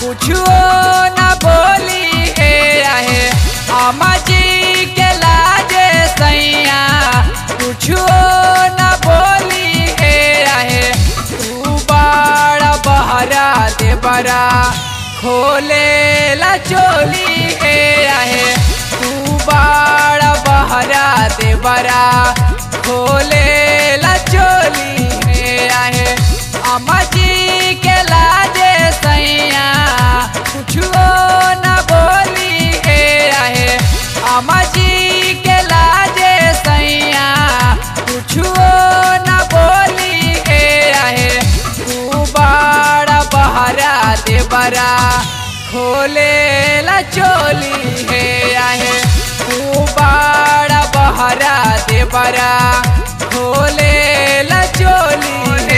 कुछो न बोली हे रहे अम्मा जी के लाजे सैया कुछो न बोली हे रहे तू बड़ा बहरा दे बरा खोले ला चोली हे रहे तू बड़ा बहरा दे बरा खोले ला चोली हे रहे अम्मा जी के लाजे सैया कुछो न बोली हे रहे अम्मा जी के लाजे सैया कुछो न बोली हे रहे तू बड़ा बहरा दे बरा खोले ला चोली हे रहे तू बड़ा बहरा दे बरा खोले ला चोली हे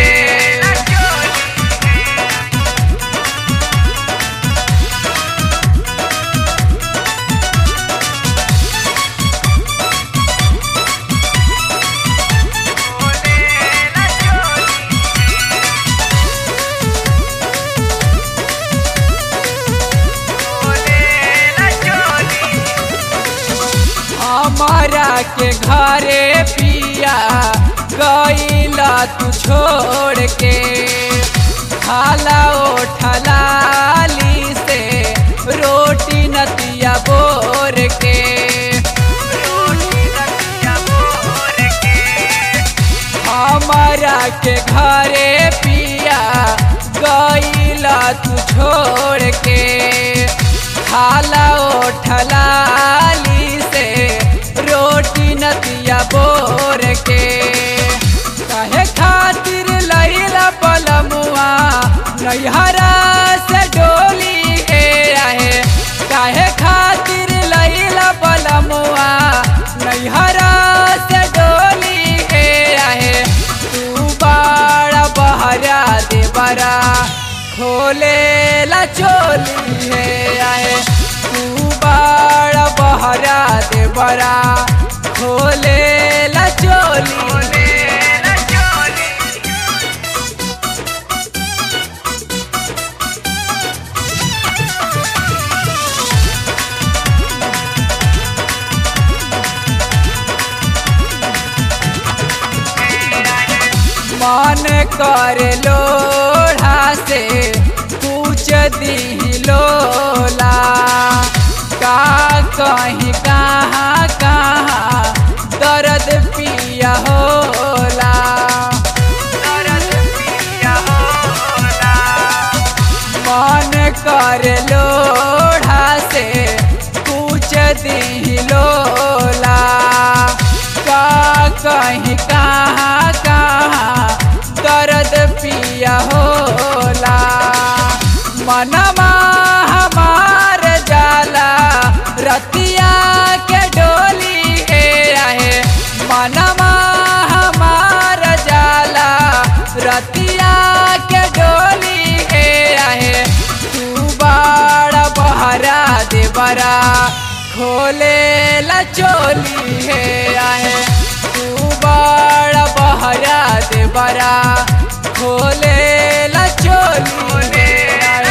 हमारा के घरे पिया गईला तू छोड़ के खाला ओठलाली से रोटी नतिया बोर के रोटी नतिया बोर के हमारा के घरे पिया गईला तू छोड़ के खाला ओठलाली से रोटी नतिया बोर के कहे खातिर लैला पलमुआ नैहरा से डोली हे रहे काहे खातिर लैला पलमुआ नैहरा से डोली हे रहे तू बड़ा बहरा दे बरा खोले ला चोली हे रहे तू बड़ा बहरा दे बरा खोले ला चोली मन कर लोढ़ा से पूछ दी लोला का कहीं कहाँ कहाँ दर्द पिया होला दर्द पिया होला मन कर लोढ़ा से पूछ दी लोला का कहीं कहाँ कहाँ दर्द पिया होला मनमा हमार जाला रतिया के डोली हे रहे मनमा हमार जाला रतिया के डोली हे रहे तू बड़ा बहरा दे बरा खोले ला चोली हे रहे तू बड़ा बहरा दे बरा खोले ला चोली हे रहे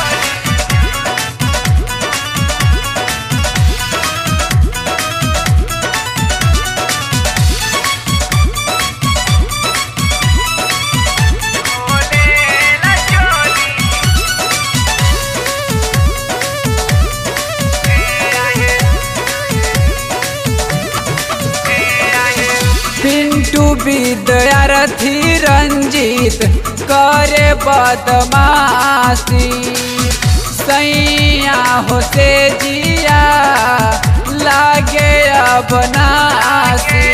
पिंटू विद्यार्थी रंजीत करे बदमाशी सैया होते जिया लागे अब नासी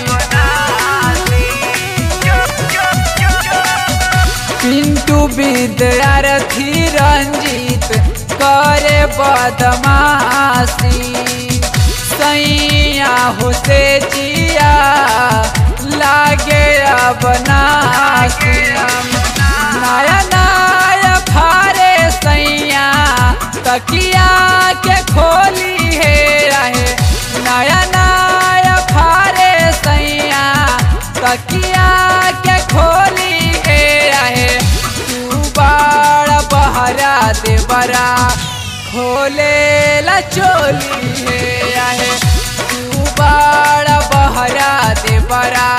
पिंटू विद्यार्थी रंजीत करे बदमाशी सैया होते जिया लागे अब नासी नया नया फारे सैया तकिया के खोली हे रहे नया नया फारे सैया तकिया के खोली हे रहे तू बड़ा बहरा देव देवरा खोले ला चोली है आहे तू बड़ा बहरा देवरा